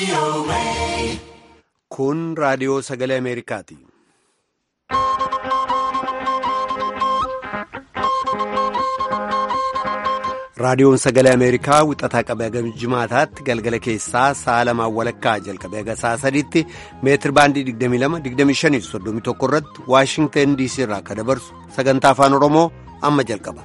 Kun raadiyoo sagalee Ameerikaati. Raadiyoon sagalee Ameerikaa wixataa qabee haga jimaataatti galgala keessaa sa'a lamaan walakkaa jalqabee haga sa'a sadiitti meetir baandii 22-25-31 irratti Waashingteen DC irraa akka dabarsu sagantaa afaan Oromoo amma jalqaba.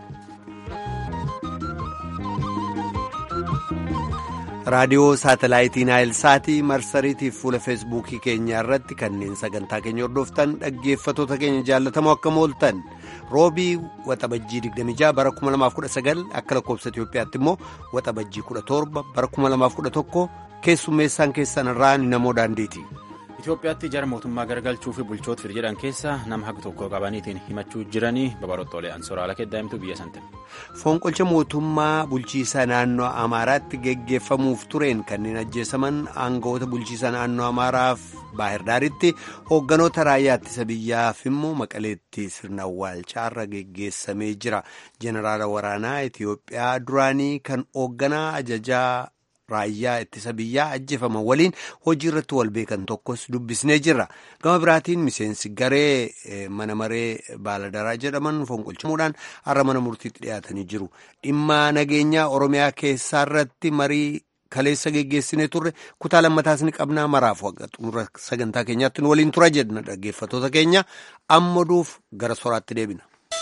raadiyoo saatalaayitii naayilsaatii marsariitii fuula feesbuukii keenyaa irratti kanneen sagantaa keenya hordoftan dhaggeeffatoota keenya jaallatamoo akka mooltan roobii waxabajjii 26 bara 2019 akka lakkoofsa itiyoophiyaatti immoo waxabajjii 17 bara 2011 keessummeessaan keessan irraa namoo daandiiti. Itoophiyaatti jara mootummaa garagalchuu fi bulchoota fir jedhan keessa nama haga tokko qabaniitiin himachuu jiranii babarottoolee ansoraala keddaa'imtu biyya sante. Fonqolcha mootummaa bulchiisa naannoo Amaaraatti geggeeffamuuf tureen kanneen ajjeesaman aangawoota bulchiisa naannoo Amaaraaf Baahirdaaritti hoogganoota raayyaa ittisa biyyaaf immoo maqaleetti sirna awwaalchaarra geggeessamee jira. Jeneraala waraanaa Itoophiyaa duraanii kan hoogganaa ajajaa. raayyaa ittisa biyyaa ajjeefaman waliin hojii irratti wal beekan tokkos dubbisnee jirra gama biraatiin miseensi garee mana maree baaladaraa jedhaman fonqolchamuudhaan har'a mana murtiitti dhiyaatanii jiru dhimma nageenyaa oromiyaa keessaa irratti marii kaleessa geggeessinee turre kutaa lammataas ni qabnaa maraaf waqa xumura sagantaa keenyaatti nu waliin tura jedhna dhaggeeffatoota keenya ammaduuf gara soraatti deebina.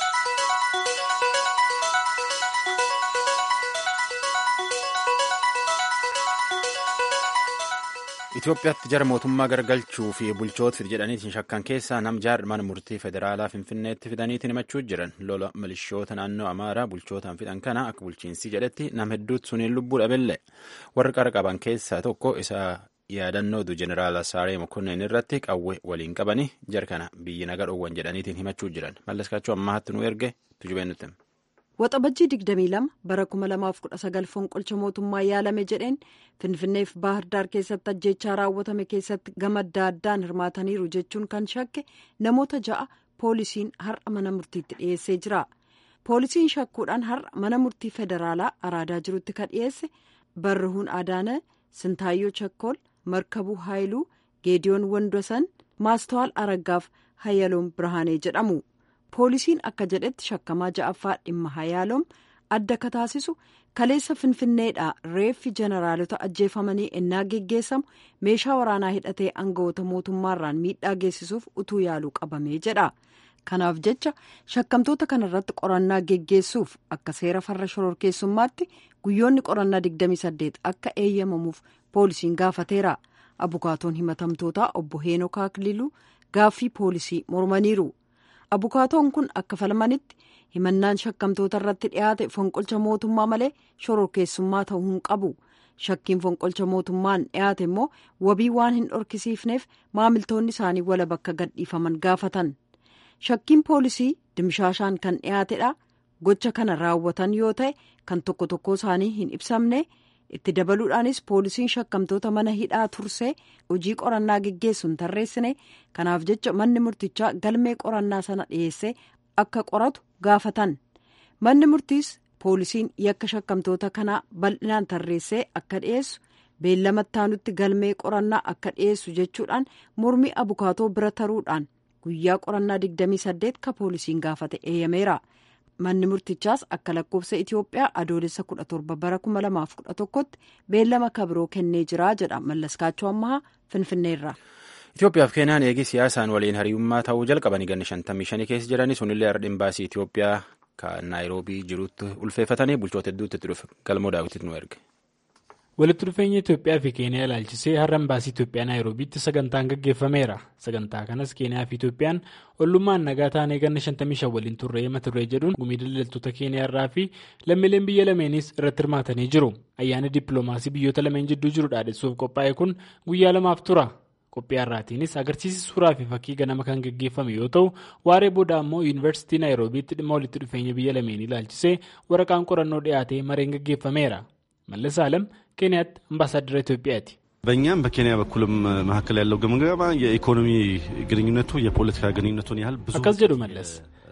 Itoophiyaatti jara mootummaa garagalchuu fi bulchoota fid jedhaniitiin shakkan keessaa nam jaar mana murtii federaalaa finfinneetti fidaniitiin himachuu jiran lola milishoota naannoo amaaraa bulchootaan fidhan kana akka bulchiinsi jedhetti nam hedduutti suniin lubbuu dhabelle warri qara qaban keessaa tokko isa yaadannootu jeneraala saaree mokonnin irratti qawwee waliin qabanii jar kana biyyi naga dhoowwan jedhaniitiin himachuu jiran mallaskaachuu ammaatti nu erge tujubeen nutti. Waxabajjii 22 bara 2019 fonqolcha mootummaa yaalame jedheen Finfinneef Baahirdaar keessatti ajjechaa raawwatame keessatti gama adda addaan hirmaataniiru jechuun kan shakke namoota ja'a poolisiin har'a mana murtiitti dhiyeessee jira. Poolisiin shakkuudhaan har'a mana murtii federaalaa araadaa jirutti kan dhiyeesse Barruhuun Adaana, Sintaayyoo Chakkool, Markabuu Haayiluu, Geediyoon Wandosan, Maastawaal Araggaaf Hayyaloom Birhaanee jedhamu. poolisiin akka jedhetti shakkamaa ja'affaa dhimma hayaaloom adda ka taasisu kaleessa finfinneedhaa reeffi jeneraalota ajjeefamanii ennaa geggeessamu meeshaa waraanaa hidhatee aangawoota mootummaarraan miidhaa geessisuuf utuu yaaluu qabamee jedha kanaaf jecha shakkamtoota kanarratti qorannaa geggeessuuf akka seera farra shororkeessummaatti guyyoonni qorannaa 28 akka eeyyamamuuf poolisiin gaafateera abukaatoon himatamtootaa obbo heenoo kaakililuu gaaffii poolisii mormaniiru. abukaatoon kun akka falmanitti himannaan shakkamtoota irratti dhiyaate fonqolcha mootummaa malee shororkeessummaa ta'uu hin qabu shakkiin fonqolcha mootummaan dhiyaate immoo wabii waan hin dhorkisiifneef maamiltoonni isaanii wala bakka gadhiifaman gaafatan shakkiin poolisii dimshaashaan kan dhiyaatedha gocha kana raawwatan yoo ta'e kan tokko tokko isaanii hin ibsamne itti dabaluudhaanis poolisiin shakkamtoota mana hidhaa tursee hojii qorannaa geggeessu hin tarreessine kanaaf jecha manni murtichaa galmee qorannaa sana dhiyeessee akka qoratu gaafatan manni murtiis poolisiin yakka shakkamtoota kanaa bal'inaan tarreessee akka dhiyeessu beellama taanutti galmee qorannaa akka dhiyeessu jechuudhaan mormii abukaatoo bira taruudhaan guyyaa qorannaa 28 ka poolisiin gaafate eeyyameera. manni murtichaas akka lakkoofsa itiyoophiyaa adoolessa 17 bara 2011tti beellama kabiroo kennee jira jedha mallaskaachoo ammahaa finfinneerra. Itoophiyaaf keenyaan eegii siyaasaan waliin hariyyummaa ta'uu jalqabanii ganna 55 keessa jiranii sunillee har'a imbaasii Itoophiyaa kan naayiroobii jirutti ulfeeffatanii bulchoota hedduutti itti dhufe galmoo daawwititti nu erge. walitti dhufeenya Itoophiyaa fi Keeniyaa ilaalchisee har'a imbaasii Itoophiyaa Naayiroobiitti sagantaan gaggeeffameera. Sagantaa kanas Keeniyaa fi Itoophiyaan ollummaan nagaa taanee ganna 55 waliin turree mata duree jedhuun gumii daldaltoota Keeniyaa irraa fi lammiileen biyya lameenis irratti hirmaatanii jiru. Ayyaanni dippiloomaasii biyyoota lameen jidduu jiru dhaadessuuf qophaa'e kun guyyaa lamaaf tura. Qophii har'aatiinis agarsiisi suuraa fi fakkii ganama kan gaggeeffame yoo ta'u waaree booda ammoo yuunivarsiitii Naayiroobiitti dhimma walitti dhufeenya biyya lameenii ilaalchisee waraqaan qorannoo dhiyaatee mareen gaggeeffameera. መለስ አለም ኬንያት አምባሳደር ኢትዮጵያቲ በእኛም በኬንያ በኩልም መካከል ያለው ግምገማ የኢኮኖሚ ግንኙነቱ የፖለቲካ ግንኙነቱን ያህል ብዙ አካስ ጀዱ መለስ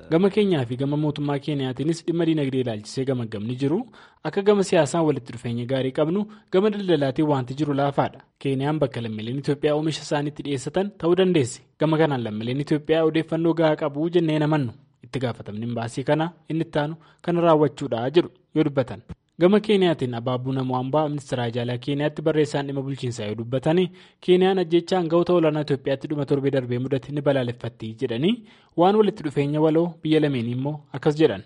gama keenyaa fi gama mootummaa keeniyaatiinis dhimma diinagdee ilaalchisee gamagamni jiru akka gama siyaasaan walitti dhufeenya gaarii qabnu gama daldalaatiin wanti jiru laafaadha keeniyaan bakka lammiileen itoophiyaa oomisha isaaniitti dhiyeessatan ta'uu dandeessi gama kanaan lammiileen itoophiyaa odeeffannoo gahaa qabu jennee namannu itti gaafatamni baasii kana inni ittaanu kana raawwachuudha jedhu yoo dubbatan. gama keeniyaatiin abaabuu namoota ministeera jaalaa keeniyaatti barreessaan dhimma bulchiinsaa yoo dubbatanii keeniyaan ajjecha aangawoota olaanaa itoophiyaatti dhuma torbee darbee mudate ni balaaleffatti jedhanii waan walitti dhufeenya waloo biyya lameenii immoo akkas jedhan.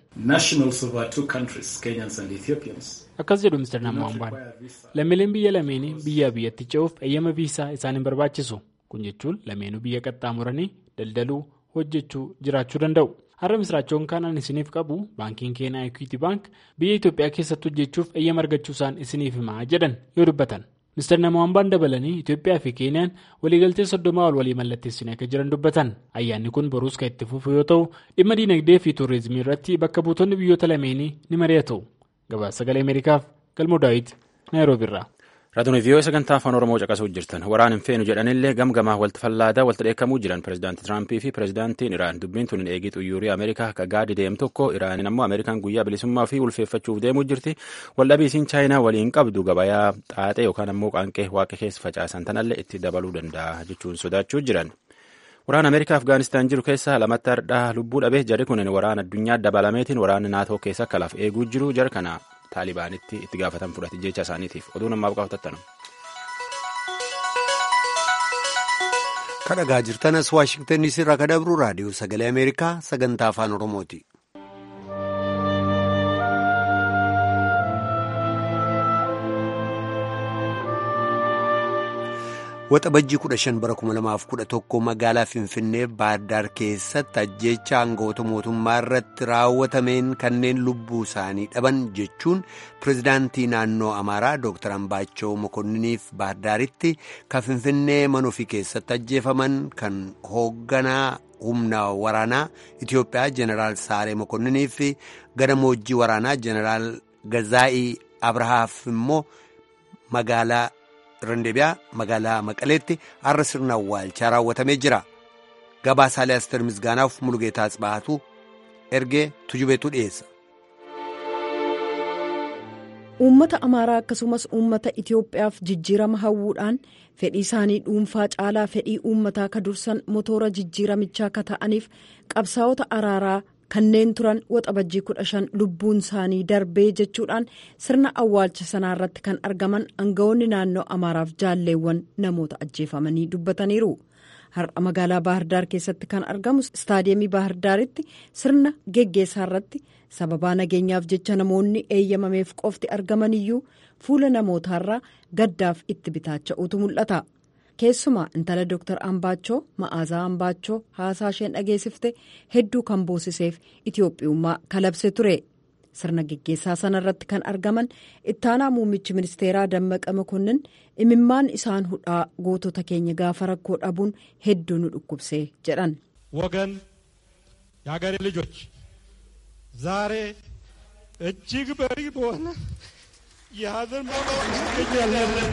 akkas jedhu ministeer namoota lammiileen biyya lameenii biyyaa biyyatti ce'uuf eeyyama viisaa isaan hin barbaachisu kun jechuun lameenuu biyya qaxxaamuranii daldaluu hojjechuu jiraachuu danda'u. har'a misraachoon kanan isiniif qabu baankiin keenyaa equity bank biyya itoophiyaa keessatti hojjechuuf eeyyama argachuusaan isiniif himaa jedhan yoo dubbatan ministeer namoota dabalanii itoophiyaa fi keeniyaan waliigaltee soddomaa ol walii mallatteessanii akka jiran dubbatan ayyaanni kun boruus kan itti fufu yoo ta'u dhimma diinagdee fi tuurizimii irratti bakka buutonni biyyoota lameenii ni mari'atu gabaasa sagalee ameerikaaf galmoo daawit naayiroobiirraa. raadiyoo viiyoo sagantaa afaan oromoo caqasuu jirtan waraan hin feenu jedhanillee gamgamaa walti fallaadaa walti dheekkamuu jiran pirezidaanti tiraampii fi pirezidaantiin iraan dubbiin tun hin eegii xuyyuurii ameerikaa akka gaadi deemu tokko iraaniin ammoo ameerikaan guyyaa bilisummaa fi ulfeeffachuuf deemuu jirti waldhabiisiin chaayinaa waliin qabdu gabayaa xaaxee yookaan ammoo qaanqee waaqa keessa facaasan tanallee itti dabaluu danda'a jechuun sodaachuu jiran. Waraana Ameerikaa Afgaanistaan jiru keessaa lamatti hardhaa lubbuu dhabee jarri kunin waraana addunyaa dabalameetiin waraana naatoo keessa akka laaf eeguu jiru jara kana taalibaanitti itti gaafatan fudhate jecha isaaniitiif oduu namaaf qabatattan. kadhagaa jirtanas waashingtan irraa ka dabru raadiyoo sagalee ameerikaa sagantaa afaan oromooti. Waxabajjii kudha shan bara kuma lamaaf kudha tokko magaalaa Finfinnee Baahirdaar keessatti ajjeecha aangawoota mootummaa irratti raawwatameen kanneen lubbuu isaanii dhaban jechuun pirezidaantii naannoo Amaaraa Dr. Ambaachoo Mokonniniif Baahirdaaritti kan Finfinnee mana ofii keessatti ajjeefaman kan hoogganaa humna waraanaa Itiyoophiyaa Jeneraal Saaree Mokonninii fi gadamoojjii waraanaa Jeneraal Gazaa'ii Abrahaaf immoo magaalaa. Randeebiyaa magaalaa Maqaleetti har'a sirna awwaalchaa raawwatamee jira. Gabaasaalee Asteer Misgaanaaf Mulugeetaa Tsibaatu ergee tujubeetu dhiyeessa. Uummata Amaaraa akkasumas uummata Itiyoophiyaaf jijjiirama hawwuudhaan fedhii isaanii dhuunfaa caalaa fedhii uummataa ka dursan motoora jijjiiramichaa ka ta'aniif qabsaa'ota araaraa. kanneen turan waxabajjii kudha shan lubbuun isaanii darbee jechuudhaan sirna awwaalcha sanaa irratti kan argaman aangawoonni naannoo amaaraaf jaalleewwan namoota ajjeefamanii dubbataniiru har'a magaalaa baahirdaar keessatti kan argamu istaadiyeemii baahirdaaritti sirna geggeessaa irratti sababaa nageenyaaf jecha namoonni eeyyamameef qofti argamaniyyuu fuula namootaarraa gaddaaf itti bitaacha'utu mul'ata. keessumaa intala dooktar ambaachoo ma'aazaa ambaachoo haasaa isheen dhageessifte hedduu kan boosiseef itiyoophiyummaa kalabse ture sirna geggeessaa sana irratti kan argaman ittaanaa muummichi ministeeraa dammaqa makonnin imimmaan isaan hudhaa gootota keenya gaafa rakkoo dhabuun hedduu nu dhukkubsee jedhan. ወገን የሀገሬ ልጆች ዛሬ እጅግ በሪ በሆነ የሀዘን ይገኛለን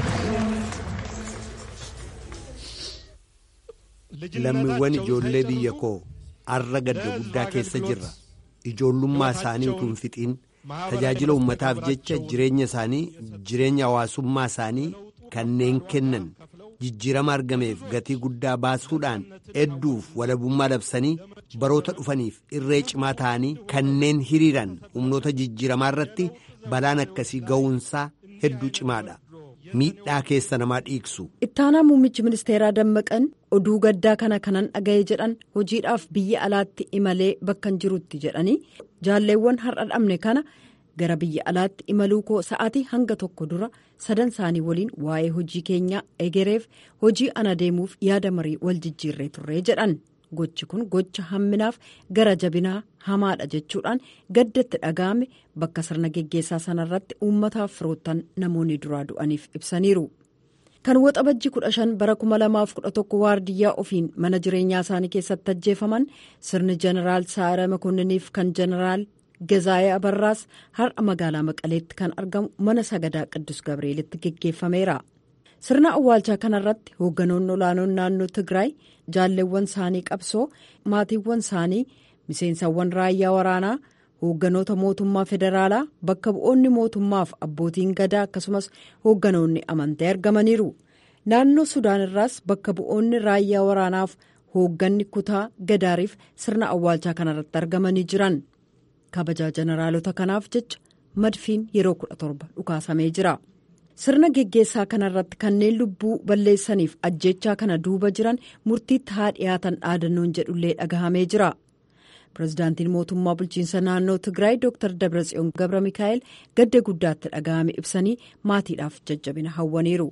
lammiiwwan ijoollee biyya koo arra gadda guddaa keessa jirra ijoollummaa isaanii utuu hin fixiin tajaajila uummataaf jecha jireenya isaanii jireenya hawaasummaa isaanii kanneen kennan jijjiirama argameef gatii guddaa baasuudhaan hedduuf walabummaa labsanii baroota dhufaniif irree cimaa ta'anii kanneen hiriiran humnoota jijjiiramaa irratti balaan akkasii ga'uunsaa hedduu cimaadha. miidhaa keessa namaa dhiigsu. ittaanaa muummichi ministeeraa dammaqan oduu gaddaa kana kanan dhaga'e jedhan hojiidhaaf biyya alaatti imalee bakkan jirutti jedhanii jaalleewwan har'a dhabne kana gara biyya alaatti imaluu koo sa'aatii hanga tokko dura sadan isaanii waliin waa'ee hojii keenyaa egereef hojii ana deemuuf yaada marii wal jijjiirree turree jedhan gochi kun gocha hamminaaf gara jabinaa hamaadha jechuudhaan gaddatti dhaga'ame bakka sirna geggeessaa sanarratti uummataaf firoottan namoonni duraa du'aniif ibsaniiru. kan waxabajji kudha shan bara kuma lamaaf kudha tokko waardiyyaa ofiin mana jireenyaa isaanii keessatti ajjeefaman sirni jeneraal saara makonniniif kan jeneraal gazaayee abarraas har'a magaalaa maqaleetti kan argamu mana sagadaa qiddus gabreelitti geggeeffameera. sirna awwaalchaa kanarratti hoogganoonni olaanoon naannoo tigraay jaalleewwan isaanii qabsoo maatiiwwan isaanii miseensawwan raayyaa waraanaa hoogganoota mootummaa federaalaa bakka bu'oonni mootummaaf abbootiin gadaa akkasumas hoogganoonni amantii argamaniiru naannoo sudaan irraas bakka bu'oonni raayyaa waraanaaf hoogganni kutaa gadaariif sirna awwaalchaa kanarratti argamanii jiran kabajaa jeneraalota kanaaf jecha madfiin yeroo kudha torba dhukaasamee jira sirna geggeessaa kanarratti kanneen lubbuu balleessaniif ajjechaa kana duuba jiran murtiitti haa dhiyaatan dhaadannoon jedhullee dhagahamee jira. pirezidaantiin mootummaa bulchiinsa naannoo tigraay dr dabratsiyoon gabra mikaa'el gadda guddaatti dhaga'ame ibsanii maatiidhaaf jajjabina hawwaniiru.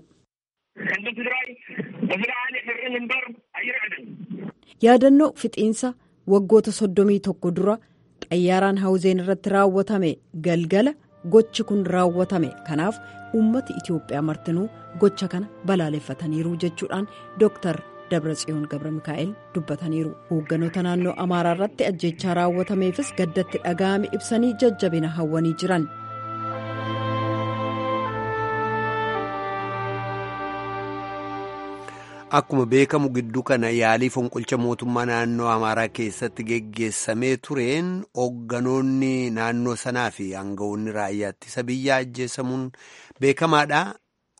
yaadannoo fixiinsa waggoota soddomii tokko dura xayyaaraan hawuzeen irratti raawwatame galgala gochi kun raawwatame kanaaf uummati itiyoophiyaa martinuu gocha kana balaaleffataniiru jechuudhaan dr. dabratsiyoon gabra mikaa'el dubbataniiru hoogganoota naannoo amaaraa irratti ajjechaa raawwatameefis gaddatti dhaga'ame ibsanii jajjabina hawwanii jiran. Akkuma beekamu gidduu kana yaalii fonqolcha mootummaa naannoo Amaaraa keessatti geggeessamee tureen hoogganoonni naannoo sanaa fi aangawoonni raayyaa ittisa biyyaa ajjeesamuun beekamaadha.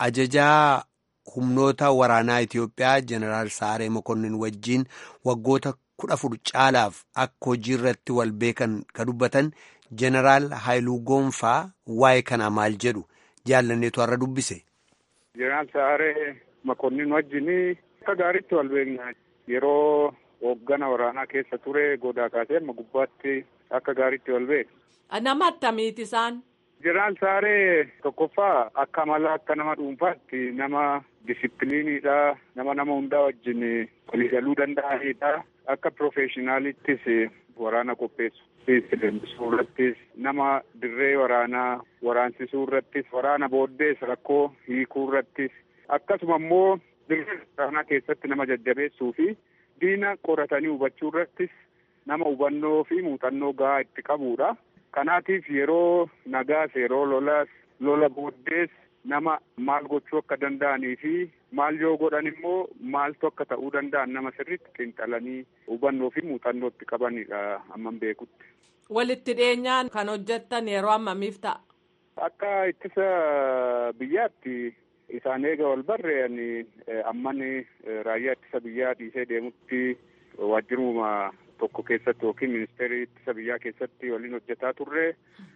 Ajajaa humnoota waraanaa Itiyoophiyaa Jeneraal Saaree Mokonnin wajjiin waggoota kudha afur caalaaf akka hojii irratti wal beekan ka dubbatan Jeneraal Haayiluu Goonfaa waa'ee kanaa maal jedhu jaallanneetu har'a dubbise. Jeneraal Saaree Mokonnin wajjin akka gaariitti wal beekna. Yeroo hooggana waraanaa keessa ture godaa kaasee amma gubbaatti akka gaariitti wal beekna. Nama attamiiti isaan? Jeneraal Saaree tokkoffaa akka amala akka nama dhuunfaatti nama disipiliiniidha. Nama nama hundaa wajjin waliigaluu danda'anidha. Akka piroofeeshinaalittis waraana qopheessu. Leenjisuu irrattis nama dirree waraanaa waraansisuu irrattis waraana booddees rakkoo hiikuu irrattis akkasuma immoo dirree waraanaa keessatti nama jajjabeessuu fi diina qoratanii hubachuu irrattis nama hubannoo fi muuxannoo gahaa itti qabudha. Kanaatiif yeroo nagaas yeroo lolaas lola booddees nama maal gochuu akka danda'anii fi maal yoo godhan immoo maaltu akka ta'uu danda'an nama sirriitti xiinxalanii hubannoo fi muuxannoo itti qabanidha amman beekutti. Walitti dhiyeenyaan kan hojjettan yeroo ammamiif ta'a? Akka ittisa biyyaatti isaan eega wal barree'an amman raayyaa ittisa biyyaa dhiisee deemutti waajjiruma tokko keessatti yookiin ministeerii ittisa biyyaa keessatti waliin hojjetaa turre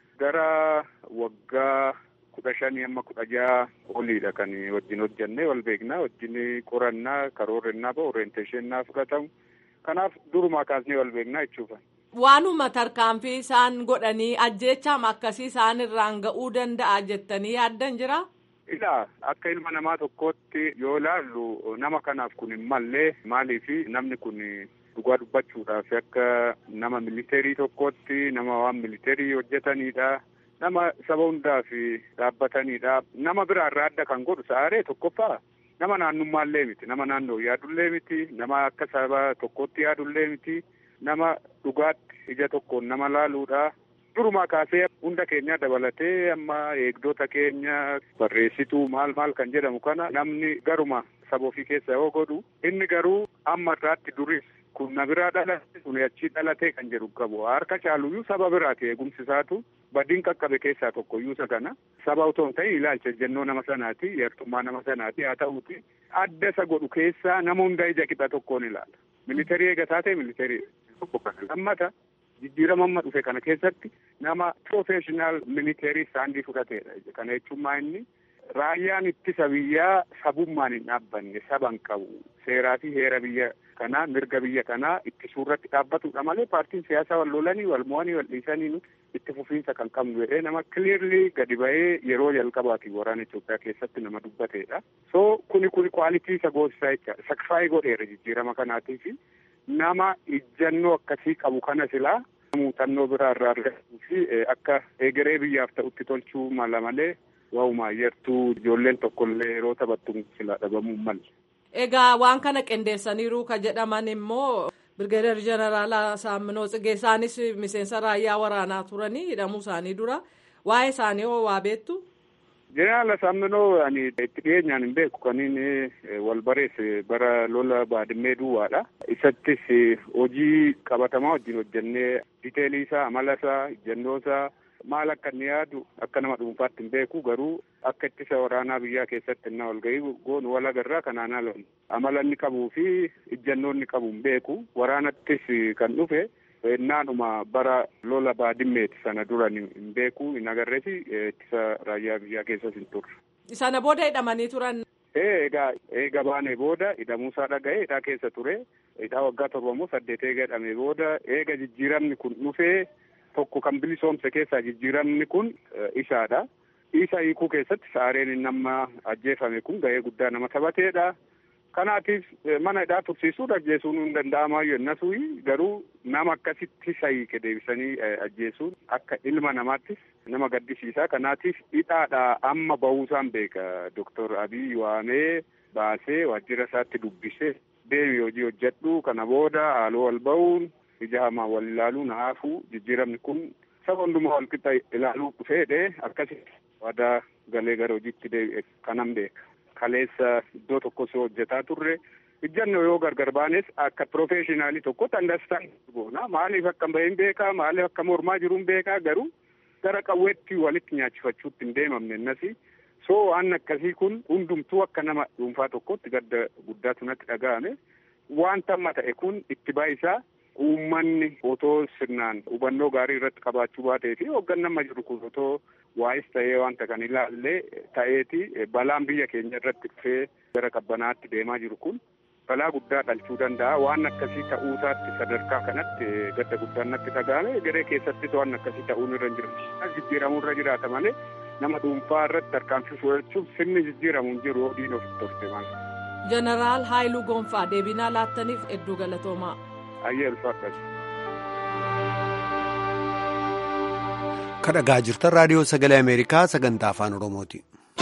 gara waggaa kudha shanii amma kudha jaha oliidha kan wajjin hojjannee wal beeknaa wajjin qorannaa karoorrennaa ba'u orienteeshennaa fudhatamu kanaaf durumaa kaasnee wal beeknaa jechuudha. Waanuma tarkaanfii isaan godhanii ajjeechaam akkasii isaan irraan ga'uu danda'a jettanii yaaddan jira? Ilaa akka ilma namaa tokkootti yoo ilaallu nama kanaaf kun hin mallee maaliifi namni kun dhugaa dubbachuudhaaf akka nama militeerii tokkootti nama waan militeerii hojjetanidha. Nama saba hundaaf dhaabbatanidha. Nama biraa irraa adda kan godhu saaree tokkoffaa nama naannummaallee miti. Nama naannoo yaadullee miti. Nama akka saba tokkootti yaadullee miti. Nama dhugaatti ija tokkoon nama laaluudha. Durumaa kaasee hunda keenya dabalatee amma eegdota keenya barreessituu maal maal kan jedhamu kana namni garuma saba ofii keessa yoo godhu inni garuu amma irraatti duris kun na biraa dhalate kun achii dhalatee kan jedhu qabu harka caaluyyuu saba biraati eegumsi isaatu badiin qaqqabe keessaa tokkoyyuu isa kana saba otoo hin ta'in ilaalcha ejjennoo nama sanaati yartummaa nama sanaati haa ta'uuti adda isa godhu keessaa nama hunda ija qixa tokkoon ilaala militeerii eegataa ta'e militeerii tokko kana lammata jijjiirama amma dhufe kana keessatti nama piroofeeshinaal militeerii istaandii fudhateedha kana jechuun maa inni raayyaan ittisa biyyaa sabummaan hin dhaabbanne saban qabu seeraa fi heera biyya kanaa mirga biyya kanaa ittisuu irratti dhaabbatudha malee paartiin siyaasaa wal lolanii wal mo'anii wal dhiisanii itti fufiinsa kan qabnu jedhee nama kiliirlii gadi ba'ee yeroo jalqabaati waraana Itoophiyaa keessatti nama dubbateedha. So kuni kuni kwaalitii isa goosisaa jecha sakfaayii godheera jijjiirama kanaatiif nama ijjannoo akkasii qabu kana silaa muuxannoo biraa irraa argatuu fi akka egeree biyyaaf ta'utti tolchuu mala malee waa'uma ayyartuu ijoolleen tokkollee yeroo taphattu silaa dhabamuu malle. Egaa waan kana qindeessaniiru ka jedhaman immoo Birgeedar Jeneraal Saamminoo Tsigee isaanis miseensa raayyaa waraanaa turanii hidhamuu isaanii dura waa'ee isaanii hoo waa beektu? Jeneraal Asaamminoo ani itti dhiyeenyaan hin beeku kan inni wal bareesse bara lola baadimmee duwwaadha. Isattis hojii qabatamaa wajjin hojjennee diteelii isaa, amala isaa, ejjennoo isaa maal akka inni yaadu akka nama dhuunfaatti hin beeku garuu akka ittisa waraanaa biyyaa keessatti innaa wal ga'ii goonu wal agarraa kanaan ala amala inni qabuu fi ejjennoo inni qabu hin beeku waraanattis kan dhufe naanuma bara lola baadimmeeti sana dura hin beeku hin agarreesi ittisa raayyaa biyyaa keessas hin turre. Sana booda hidhamanii turan. Eegaa eega baanee booda hidhamuusaa dhaga'ee hidhaa keessa ture hidhaa waggaa torbamoo saddeet eega hidhamee booda eega jijjiiramni kun dhufee tokko kan bilisoomse keessaa jijjiiramni kun isaadha. Isa hiikuu keessatti saareen inni amma ajjeefame kun ga'ee guddaa nama taphateedha. Kanaatiif mana hidhaa tursiisuun ajjeesuun hin danda'amaayyuu innasuyi garuu nama akkasitti isa hiike deebisanii ajjeesuun akka ilma namaattis nama gaddisiisa. Kanaatiif hidhaadha amma bahuusaan beeka Doktor Abiy waamee baasee waajjira isaatti dubbisee deebii hojii hojjedhu kana booda haaloo wal bahuun ija hamaa wal ilaaluun haafuu jijjiiramni kun saba hundumaa wal qixa ilaaluu dhufeedhe akkasitti waadaa galee gara hojiitti deebi'e kanan beeka. Kaleessa iddoo tokko soo hojjetaa turre ijjannoo yoo gargar baanes akka piroofeeshinaalii tokkotti andastaan goona maaliif akka bahin beekaa maaliif akka mormaa jiruun beekaa garuu gara qawweetti walitti nyaachifachuutti hin deemamne innasi soo waan akkasii kun hundumtuu akka nama dhuunfaa tokkotti gadda guddaatu natti dhaga'ame wanta amma ta'e kun itti baayisaa uummanni otoo sirnaan hubannoo gaarii irratti qabaachuu baatee fi hoogganaan amma jiru kun otoo waa'is ta'ee wanta kan ilaallee ta'eeti balaan biyya keenya irratti dhufee gara qabbanaatti deemaa jiru kun balaa guddaa dhalchuu danda'a waan akkasii ta'uusaatti sadarkaa kanatti gadda guddaan natti dhaga'ame garee keessattis waan akkasii ta'uun irra hin jiru jijjiiramuu irra jiraata malee nama dhuunfaa irratti tarkaanfii fudhachuuf sirni jijjiiramu hin jiru hojiin ofitti torte maal. Jeneraal Haayiluu Gonfaa deebinaa laattaniif hedduu galatoomaa. Ayyee ulfaadhas. kadhagaa jirtan raadiyoo sagalee ameerikaa sagantaa afaan oromooti.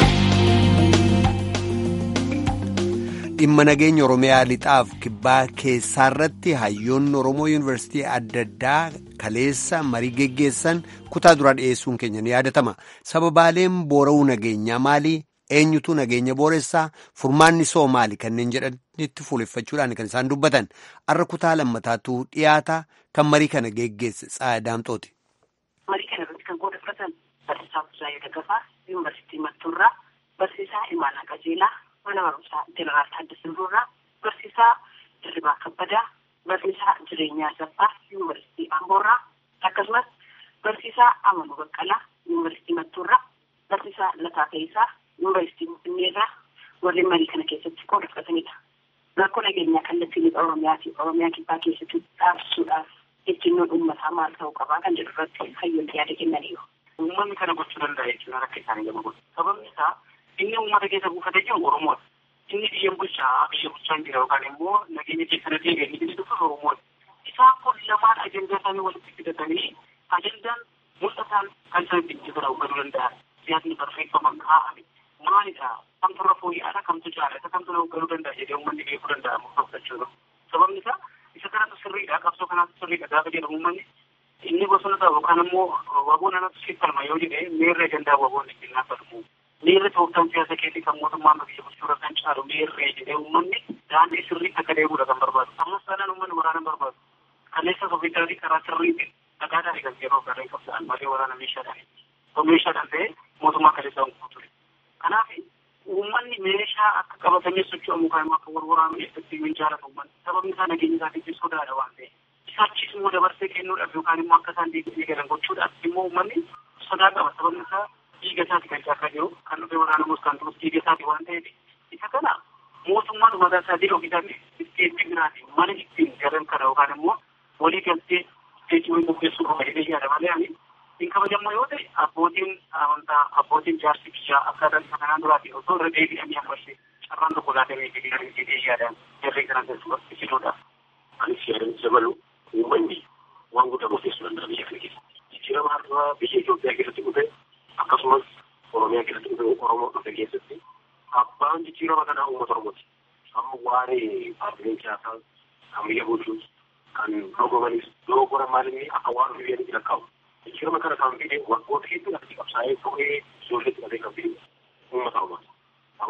dhimma nageenya oromiyaa lixaaf kibbaa keessaarratti hayyoonni oromoo yuunivarsiitii adda addaa kaleessa marii geggeessan kutaa duraa dhiyeessuun keenya ni yaadatama sababaaleen boora'uu nageenyaa maali eenyutu nageenya booressaa furmaanni soo maali kanneen jedhanitti fuuleffachuudhaan kan isaan dubbatan arra kutaa lammataatu dhiyaata kan marii kana geggeesse tsaadaamxooti. marii kana irratti kan qooda fudhatan barsiisaa Buzaayoo Daggafaa yuunivarsiitii Mattuurraa barsiisaa Imaanaa Qajeelaa mana barumsaa Jeneraal Taaddasaa Birruurraa barsiisaa Dirribaa Kabbadaa barsiisaa Jireenyaa Saffaa yuunivarsiitii Amboorraa akkasumas barsiisaa Amanuu Baqqalaa yuunivarsiitii Mattuurraa barsiisaa Lataa Ta'isaa yuunivarsiitii Finfinneerraa warreen marii kana keessatti qooda fudhatanidha. Rakkoo nageenyaa kallattii lixa Oromiyaa fi Oromiyaa kibbaa keessatti dhaabsisuudhaaf ejjennoon uummataa maal ta'uu qabaa kan jedhu irratti hayyoonni yaada kennaniiru. Uummanni kana gochuu danda'a jechuudha akka isaanii gama godhu. Sababni isaa inni uummata keessa buufatee jiru Oromoodha. Inni biyya bulchaa biyya bulchaa hin jira yookaan immoo nageenya keessa na deebi'e inni inni dhufu Oromoodha. Isaan kun lamaan ajandaa isaanii walitti fidatanii ajandaan mul'ataan kan isaan ittiin bira hubachuu danda'an. Siyaasni barreeffama kaa'ame maalidha? Kamtu irra fooyya'aadha? Kamtu jaalata? Kamtu na hoogganuu danda'a jedhee uummanni beekuu danda'a murteeffachuudha. Sababni isaa isa kanatu sirriidha qabsoo kanaatu sirriidha gaafa jedhamu uummanni inni bosona ta'u yookaan immoo waboon anatu siif falma yoo jedhee meerree gandaa waboon ittiin naaffatamu meerre tooftaan siyaasa keessi kan mootummaan biyya bulchuudha kan caalu meerree jedhee uummanni daandii sirriitti akka deemuudha kan barbaadu ammas taanaan uummanni waraana barbaadu kaleessa sofiidaatii karaa sirriitti dhagaadhaan eegas yeroo garee qabsa'an malee waraana meeshaadhaan osoo meeshaadhaan ta'e mootummaa kaleessaa hin ture kanaaf uummanni meeshaa akka qabatanii socho'amu kan akka wal waraanu eessatti hin jaalatu uummanni sababni isaa nageenya isaatiif sodaadha waan ta'eef isaachis immoo dabarsee kennuudhaaf yookaan immoo akka isaan deebi'ee galan gochuudhaaf immoo uummanni sodaa qaba sababni isaa dhiiga isaati kan caakaa jiru kan dhufee waraanamus kan turus dhiiga isaati waan ta'eef isa kana mootummaan mataa isaa jiru isaatti isteetii biraati mana ittiin galan kana yookaan immoo walii galtee isteetii wayii qopheessuu qaba jedhee yaada malee ani hin kabajamma yoo ta'e abbootiin amantaa abbootiin jaarsi biyyaa akkaataan isa kanaan duraati osoo irra deebi'anii ammashe carraan tokko laatamee jedhee yaadaan jarree kana keessatti fiduudhaaf. Anis yaadan dabalu uummanni waan guddaa murteessuu danda'a biyya kana keessatti. Jijjiirama har'aa biyya Itoophiyaa keessatti dhufe akkasumas Oromiyaa keessatti dhufe Oromoo dhufe keessatti abbaan jijjiirama kanaa uummata Oromooti. Amma waa'ee paartileen siyaasaa kan biyya bulchuus kan dorgomanis dogoggoran maalinni akka waan biyya lakkaa'u. jijjiirama kana kan fide waggoota hedduudhaaf qabsaa'ee turee ijoollee xiqqatee kan fide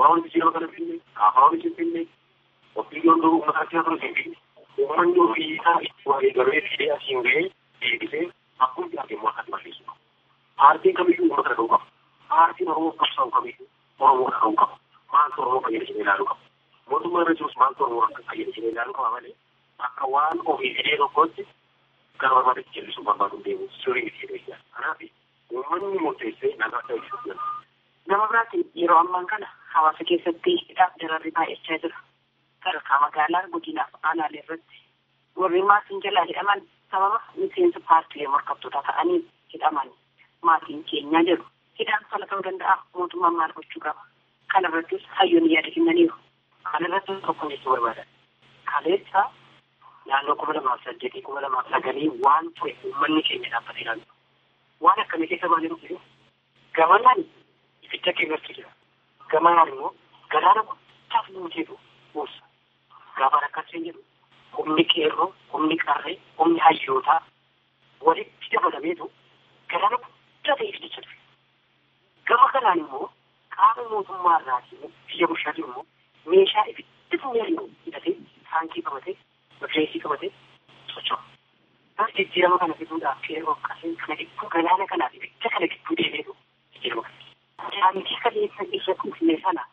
Abaawwan jijjiirama kana finne, kaafaawwan isin finne, ofiiyoon duruu uummata akka ture isin finne. Uummanni ofii isaa itti waa eegalee fidee asiin ga'ee deebisee akkuma jiraate immoo akkatti balleessu qaba. Paartiin kamiyyuu uummata kana ta'uu qaba. Paartiin Oromoo qabsaa'u kamiyyuu Oromoo kana ta'uu qaba. Maaltu Oromoo fayyada jedhee ilaaluu qaba. Mootummaa irra jirus maaltu Oromoo akka fayyada jedhee ilaaluu qaba malee akka waan ofii fidee tokkotti gara barbaadetti jallisuu barbaadu deemu sirrii miti jedhee jira. Kanaaf uummanni murteessee nagaa ta'uu ibsuuf Nama biraatti yeroo ammaan kana hawaasa keessatti hidhaaf dararri baay'achaa jira. Sadarkaa magaalaa godinaaf aanaalee irratti warri maatiin jalaa hidhaman sababa miseensa paartilee morkattootaa ta'anii hidhaman maatiin keenyaa jedhu. Hidhaan fala ta'uu danda'a mootummaan maal gochuu qaba. Kana irrattis hayyoonni yaada kennaniiru. Kana irratti tokko jechuu barbaadan. Kaleessa naannoo kuma lamaaf saddeetii kuma lamaaf sagalii waan ture uummanni keenya dhaabbatee ilaalu. Waan akkamii keessa baanee dhufu gamanaan ibidda keenyatti jira. Gamanaan immoo galaana guddaaf nu jedhu buusa. Gaafa rakkatee jedhu humni qeerroo, humni qarree, humni hayyootaa walitti dabalameetu galaana guddaa ta'e ibiddicha ture. Gama kanaan immoo qaama mootummaa irraatii biyya bulchaa jiru immoo meeshaa ibiddi funyariin hidhatee taankii qabatee rifeensii qabatee socho'a. Bara jijjiirama kana fiduudhaaf qeerroo qaseen kana gidduu galaana kanaaf ibidda kana gidduu deemeetu jijjiirama kana. Daandii kaleessa irra kuufne sana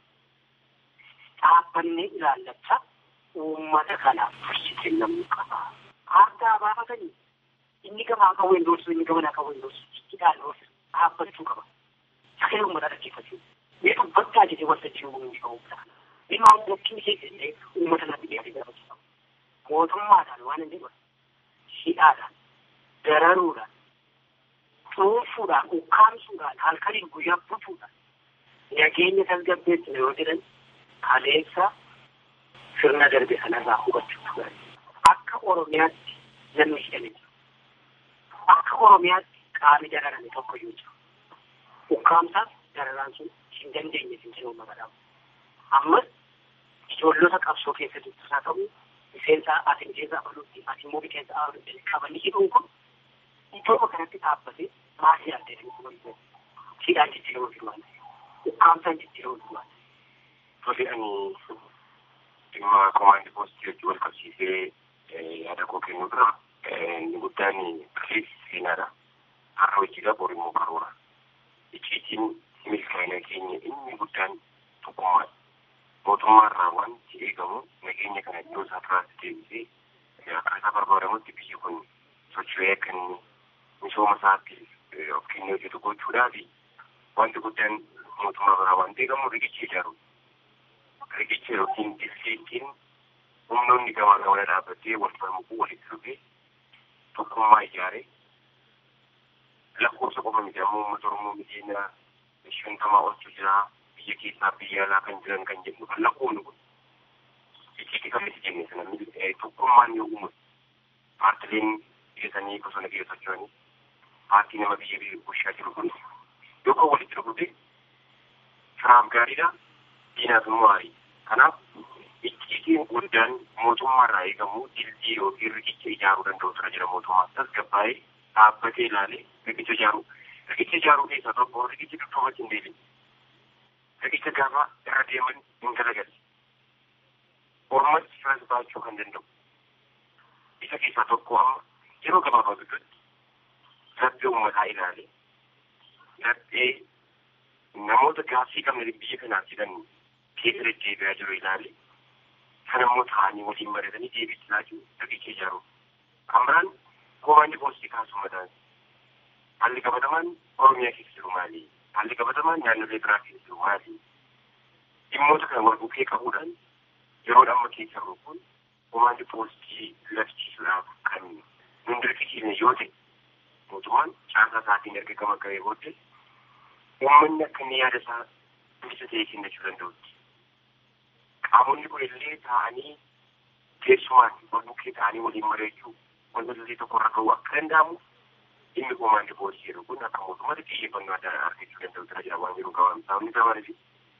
dhaabbannee ilaallachaa uummata kanaaf tursiisee namni qaba. Aardaa baafatanii inni gamaa qabu hin doorsu inni gamanaa qabu hin doorsu hidhaan doorsu dhaabbachuu qaba. Sagalee uummataa dhaggeeffachuu. Mee dubbachaa jedhee waltajjii uumuu qabu. Mee maal dhokkiin ishee jedhee uummata naaf dhiyaatee gaafachuu qaba. Mootummaadhaan waan hin jedhu hidhaadhaan dararuudhaan cuunfuudhaan ukkaamsuudhaan halkaniin guyyaa butuudhaan nageenya tasgabbeessina yoo jedhan kaleessa sirna darbe sanarraa hubachuu turan. Akka Oromiyaatti namni hidhame jiru. Akka Oromiyaatti qaamni dararame tokko yoo jiru. Ukkaamsaaf dararaan sun hin dandeenye hin jiru magaalaa. Ammas ijoollota qabsoo keessa jirtu haa ta'u miseensa ati miseensa abaluutti ati immoo miseensa abaluutti qabanii hidhuun kun iddoo kanatti dhaabbatee maasii adda jedhamu kun hidhaan jijjiirama firmaan ukkaamsaan jijjiirama firmaan. Tole ani dhimma komaandii poostii wajjin wal qabsiisee yaada koo kennu dura inni guddaan kaleessi seenaadha. Har'a hojiidha bor immoo karoora. Icciitiin milkaa'ina keenya inni guddaan tokkummaadha. Mootummaarraa wanti eegamu nageenya kana iddoo isaa turaatti deebisee akkaataa barbaadamutti biyyi kun socho'ee akka inni misooma isaatti of kennee hojjetu gochuudhaa fi wanti guddaan mootummaa biraa wanti eegamu riqicha ijaaru. Riqicha yookiin dirsiitiin humnoonni gamaa gamana dhaabbatee wal falmuu walitti dhufee tokkummaa ijaaree lakkoofsa qofa miti ammoo uummata Oromoo miliyoona shantamaa oltu jira. biyya keessaa biyya alaa kan jiran kan jedhu kan lakkoofnu kun icciitii kamitti jenne sana tokkummaan yoo uumu paartileen dhiyeessanii bosona keessa socho'anii paartii nama biyya biyya bulchaa jiru kun yoo kan walitti dhufute firaaf gaariidha diinaaf immoo gaarii kanaaf icciitiin guddaan mootummaarraa eegamu dildii yookiin riqicha ijaaruu danda'u tura jira mootummaa tasgabbaa'ee dhaabbatee ilaalee riqicha ijaaruu riqicha ijaaruu keessaa tokko riqichi dudduubatti hin deebiin riqicha gaafa irra deeman hin galagalle. Ormatti firas baachuu kan danda'u. Isa keessaa tokko amma yeroo gabaabaa gidduutti laphee uummataa ilaalee laphee namoota gaaffii qabne biyya kanaaf jedhan keessa deddeebi'aa jiru ilaalee kan immoo ta'anii waliin baratanii deebiitti laachuu riqicha ijaaru. Kan biraan komaandi poostii kaasuu mataan haalli qabatamaan Oromiyaa keessa jiru maali? haalli qabatamaan naannolee biraa keessa jiru maali? Dhimmoota kana wal bukkee qabuudhaan yeroo amma keessa jiru kun komaandi poostii labsiisuudhaaf kan nun dirqisiisne yoo ta'e mootummaan caasaa isaatiin erga gama ga'ee booddee uummanni akka inni yaada isaa bilisa ta'ee kennachuu danda'utti. Qaamonni kun illee taa'anii teessumaan wal bukkee ta'anii waliin mari'achuu wanta illee tokko irra ga'uu akka danda'amu inni komaandi poostii jedhu kun akka mootummaatti xiyyeeffannoo addaa argachuu danda'u jira jedha waan jiru qaban sababni isaa maaliif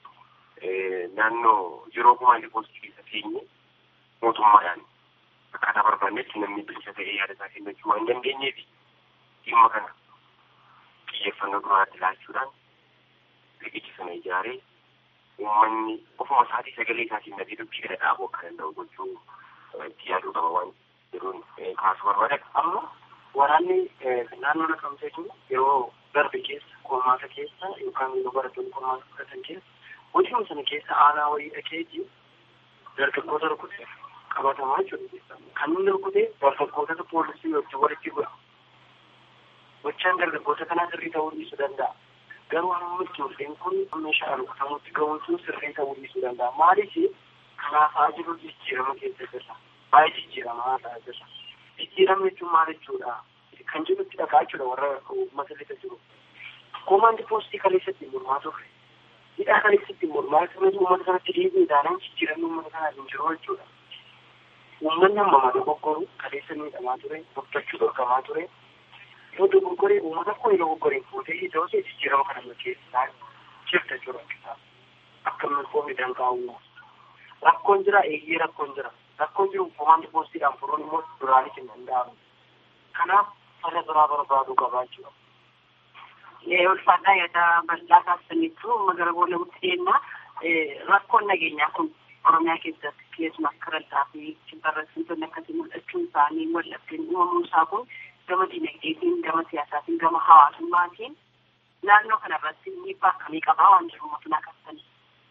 naannoo yeroo komaandi poostii keessa teenye mootummaadhaan akkaataa barbaannetti namni bilisa ta'ee yaada isaa kennachuu waan dandeenyeef dhimma kana xiyyeeffannoo duraatti laachuudhaan riqicha sana ijaaree uummanni ofuma isaatii sagalee isaatiin nagee dubbii kana dhaabuu akka danda'u gochuu itti yaaduu qaba waan jiruun kaasuu barbaada. Amma waraanni naannoo naqamtee jiru yeroo darbe keessa qormaata keessa yookaan yeroo barattoonni qormaata fudhatan keessa hojii sana keessa aanaa wayii dhakeetii dargaggoota rukutee qabatamaa jiru. Kan inni rukutee dargaggoota poolisii wajjin walitti bu'a. Gochaan dargaggoota kanaa sirrii ta'uu dhiisuu danda'a. Garuu hamma ijoolleen kun meeshaa rukutamutti ga'uun sun sirrii ta'uu dhiisuu danda'a. Maaliif kanaaf haa jiru jijjiirama keessa jirra. Baay'ee jijjiiramaa ta'aa jirra. Jijjiirama jechuun maal jechuudha? Kan jirutti dhagaa jechuudha warra uummata lixa jiru. Koomaandi poostii kaleessatti mormaa turre. Hidhaa kaleessatti mormaa turre uummata kanatti dhiibuu ilaalan jijjiiramni uummata kanaa hin jiru jechuudha. Uummanni amma mata goggoru kaleessa miidhamaa ture, dubbachuu dhorkamaa ture. Yoo dogoggoree uummata koo yoo dogoggoree fuutee ija osoo jijjiirama kana keessaa jirta jechuudha. Akka milkoo midhaan kaa'uu. Rakkoon jira eeyyee rakkoon jira. Rakkoon jiru koomaandi poostiidhaan furuun immoo duraanis hin danda'amu. Kanaaf fala biraa barbaaduu qabaa jechuudha. ulfaadhaa yaada bal'aa taasisaniitu magara boolla guddeenna rakkoon nageenyaa kun oromiyaa keessatti keessumaa akka raltaa fi kibbarreessitoonni akkasii mul'achuun isaanii wallabdeen uumamuu isaa kun gama dinagdeetiin gama siyaasaatiin gama hawaasummaatiin naannoo kanarratti dhiibbaa akkamii qabaa waan jiru mootummaa qabsanii.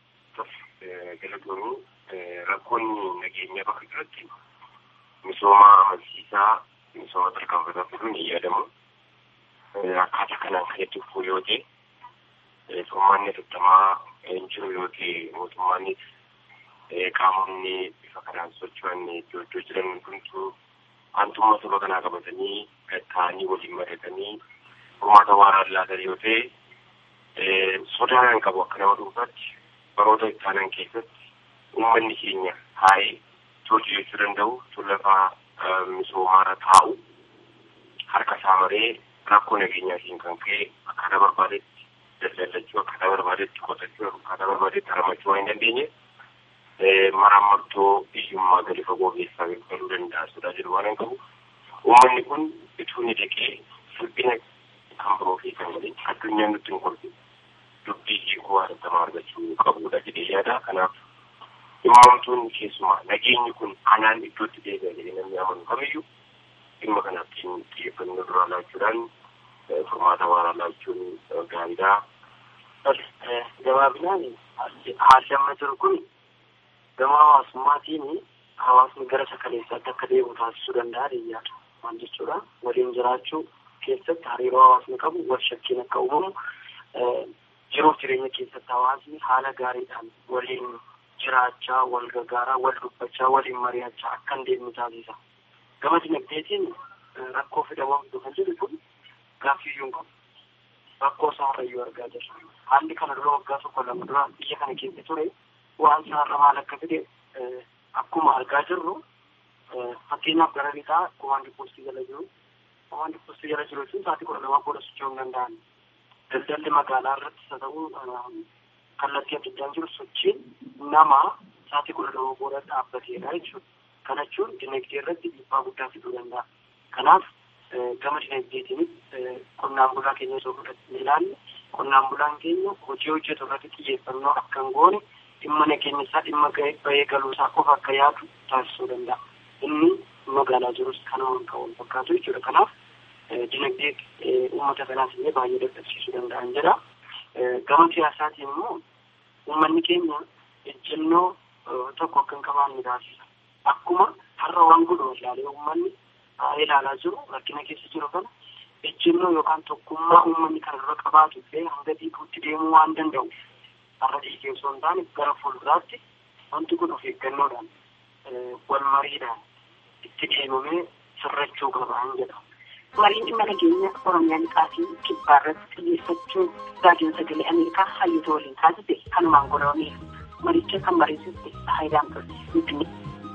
Galatoomii rakkoonni nageenyaa bakka jiratti misooma amansiisaa misooma tarkaanfataa fiduun hin yaadamu. akkaataa kanaan kan itti fufuu yoo ta'e furmaanni afurtamaa hin jiru yoo ta'e mootummaanis qaamonni bifa kanaan socho'an iddoo iddoo jiran hundumtuu aantummaa saba kanaa qabatanii ta'anii waliin mari'atanii furmaata waaraan laatan yoo ta'e sodaan qabu akka nama dhuunfaatti baroota ittaanan keessatti uummanni keenya taa'ee hojii jechuu danda'u tullafaa misoomaarra taa'u harka isaa maree rakkoo nageenyaatiin kan ka'e akkaataa barbaadetti daldalachuu akkaataa barbaadetti qotachuu akkaataa barbaadetti haramachuu waan hin dandeenye maraamartoo biyyummaa gadi fagoo keessaa galuu danda'a sodaa jedhu waan hin qabu. Uummanni kun ituu ni dhaqee dhiphina kan biroo fi kan malee addunyaan nutti hin kolfi dubbii hiikoo hatattamaa argachuu qabudha jedhee yaada. Kanaaf dhimmamtuun keessumaa nageenyi kun anaan iddootti deebi'a jedhee namni amanu kamiyyuu dhimma kanaatti xiyyeeffannoo duraa laachuudhaan furmaata waaraa laachuun gaariidha. Gabaabinaan haalli amma jiru kun gama hawaasummaatiin hawaasni gara sakaleessaatti akka deemu taasisuu danda'a deeyyaadha. Maal jechuudha waliin jiraachuu keessatti hariiroo hawaasni qabu wal shakkiin akka uumamu jiruuf jireenya keessatti hawaasni haala gaariidhaan waliin jiraachaa wal gargaaraa wal dubbachaa waliin mari'achaa akka hin deemne taasisa. gama dinagdeetiin rakkoo fidamuu fiduu kan jedhu kun gaaffiyyuu hin qabu. Rakkoo isaa har'ayyuu argaa jirra. Haalli kana dura waggaa tokko lama dura biyya kana keessa ture waan isaa har'a maal akka fide akkuma argaa jirru fakkeenyaaf gara lixaa komaandii poostii jala jiru. Komaandii poostii jala jiru jechuun sa'aatii kudha lamaa booda socho'uu hin danda'an. Daldalli magaalaa irratti haa ta'u kallattii adda addaan jiru sochiin nama sa'aatii kudha lamaa booda dhaabbateedha jechuudha. Kana jechuun dinagdee irratti dhiibbaa guddaa fiduu danda'a. Kanaaf gama dinagdeetiinis qonnaan bulaa keenya osoo fudhatanii ilaalle qonnaan bulaan keenya hojii hojjetu irratti xiyyeeffannoo akka hin goone dhimma nageenya isaa dhimma bahee galuu isaa qofa akka yaadu taasisuu danda'a. Inni magaalaa jirus kanuma kan wal fakkaatu jechuudha. Kanaaf dinagdee uummata kanaas illee baay'ee dadhabsiisuu danda'an jedha. Gama siyaasaatiin immoo uummanni keenya ejjennoo tokko akka hin qabaanne taasisa. Akkuma har'a waan godhu ilaalee uummanni ilaalaa jiru rakkina keessa jiru kana ejjennoo yookaan tokkummaa uummanni kana dura qabaatu illee hanga dhiiguutti deemuu waan danda'u har'a dhiigee osoo hin taane gara fuulduraatti wanti kun of eeggannoodhaan wal mariidhaan itti deemamee sirrachuu qabaan jedha. Mariin dhimma nageenya Oromiyaa lixaa fi kibbaa irratti xiyyeeffachuun raadiyoon sagalee Ameerikaa hayyoota waliin taasise kanumaan godhameef maricha kan mariisiste Haayidaan Finfinnee.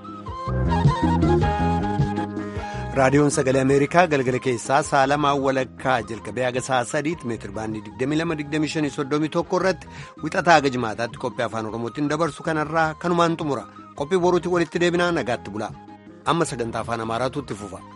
raadiyoon sagalee ameerikaa galgala keessaa sa'a lamaa walakkaa jalqabee haga sa'a sadiitti meetir baandii 22-25-31 irratti wixataa haga jimaataatti qophii afaan oromootiin dabarsu kanarraa kanumaan xumura qophii boruutti walitti deebinaa nagaatti bulaa amma sagantaa afaan amaaraatu itti fufa.